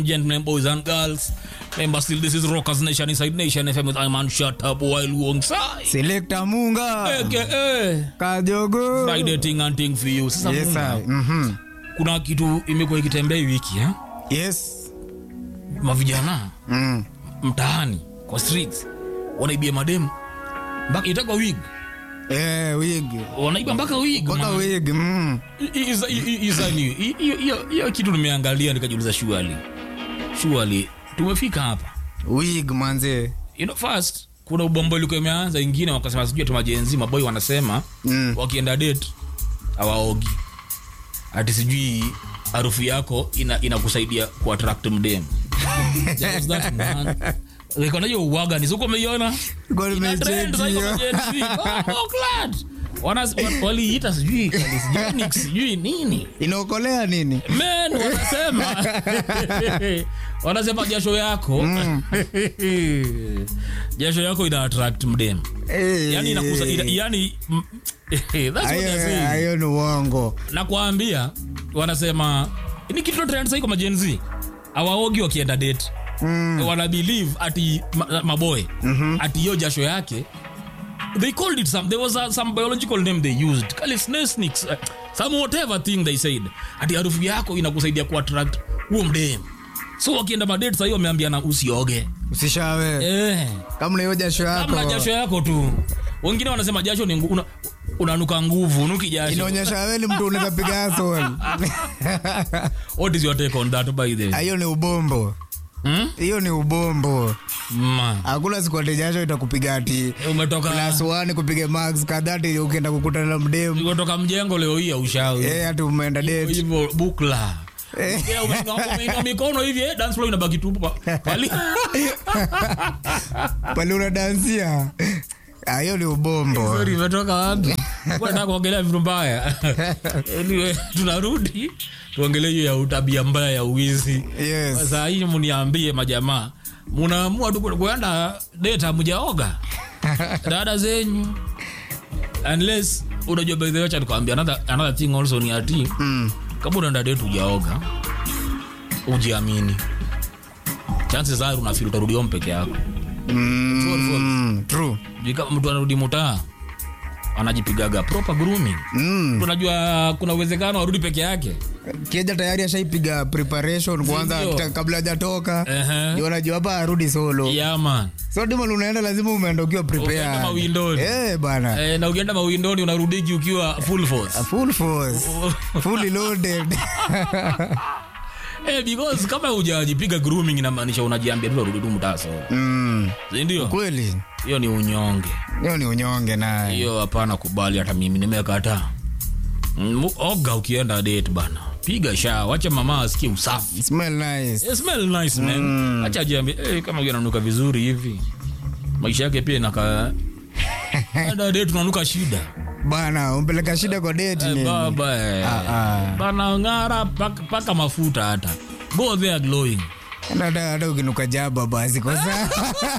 gentlemen, boys and girls. Remember, still this is Rockers Nation inside Nation FM with Iman Shut Up while alongside. Selector Munga. AKA Kajogo. Friday ting and ting for you. Sasa Yes, Munga, I. Mhm. kuna kitu imekuwa ikitembea hii wiki eh? Yes. mavijana Mm. mtaani kwa streets wanaibia mademu mpaka itakwa wig Eh, wig. wanaiba mpaka wig Mpaka man. wig. Mm. I- i- isa- i- i- isa ni- i- hiyo- hiyo- hiyo kitu nimeangalia nikajiuliza shuali shuali tumefika hapa Wig manze. you know, first kuna ubombo ilikuwa imeanza ingine wakasema sijui ati majenzi maboy wanasema Mm. wakienda date hawaogi ati sijui harufu yako ina inakusaidia kuattract mdem That was that, man. Like, unajua uwaga ni siko umeiona Kwa Ina trend sasa hiyo nimecheki. kwa Gen Z. Oh, oh, glad. Wana- wa- waliita sijui calisthenics, sijui nini Inaokolea nini? men wanasema wanasema jasho yako jasho yako ina attract mdem Eh. yani inakuza ina, yani mm, that's what they're Hayo saying. hayo ni uongo. na kuambia wanasema ni kitu trend sasa iko majenzi awaogi wakienda date mm. wana believe ati ma, maboy mm-hmm. ati hiyo jasho yake they called it some there was a, some biological name they used calisthenics uh, some whatever thing they said ati harufu yako inakusaidia kuattract huo mdem so wakienda madate sahii wameambiana usioge Usishawe. eh Kama na hiyo jasho yako. kama jasho yako tu wengine wanasema jasho ni ngu- una, unanuka nguvu nuki jasho Inaonyesha wewe ni mtu unaweza piga asshole. what is your take on that by the way Hiyo ni ubombo. hmm? Hiyo ni ubombo. Man, Hakuna siku ati jasho itakupiga ati umetoka class 1 kupiga max kadhati ukienda kukutana na mdemu. umetoka mjengo leo hii aushawi Eh, ati umeenda date. hivyo bukla Eh. Yeah, umeinua- umeinua mikono hivi eh, dance floor inabaki tu pa- pali Pale unadansia. Ah, hiyo ni ubombo. Sorry, imetoka wapi nataka kuongelea vitu mbaya anyway tunarudi tuongelee hiyo ya utabia mbaya ya uwizi Yes. saa hii muniambie majamaa munaamua tu kuenda data mjaoga dada zenyu unless unajua by the way acha nikwambia another, another thing also ni ati Mm. kama unaenda date ujaoga ujiamini chances are unafeel utarudi home peke yako Mm. True. Juu kama mtu anarudi mutaa anajipigaga proper grooming Mm. tunajua kuna uwezekano arudi peke yake Kieja tayari ashaipiga preparation kwanza Sindio? kita- kabla hajatoka. Ehe. Ndio unajua hapa arudi solo. yeah, man So dima unaenda lazima umeenda ukiwa Ukienda prepared. mawindoni. Eh bana. eh, na ukienda mawindoni unarudiki ukiwa full force Full force. Fully loaded. eh, because kama hujajipiga grooming inamaanisha unajiambia tu urudi tu mtaa solo Mm. Si ndio Kweli. hiyo ni unyonge Hiyo ni unyonge naye. hiyo hapana kubali hata mimi nimekataa Mm, oga ukienda date bana piga shaa wacha mama asikie usafi Smell nice. It smell nice man mm. acha ajiambie eh, kama huyu ananuka vizuri hivi maisha yake pia inaka Enda date tunanuka shida Bana, umpeleka shida kwa date eh, ni. baba eh. Ah, ah. bana ng'ara paka, paka mafuta hata go there glowing Hata hata ukinuka jaba basi kwa sawa.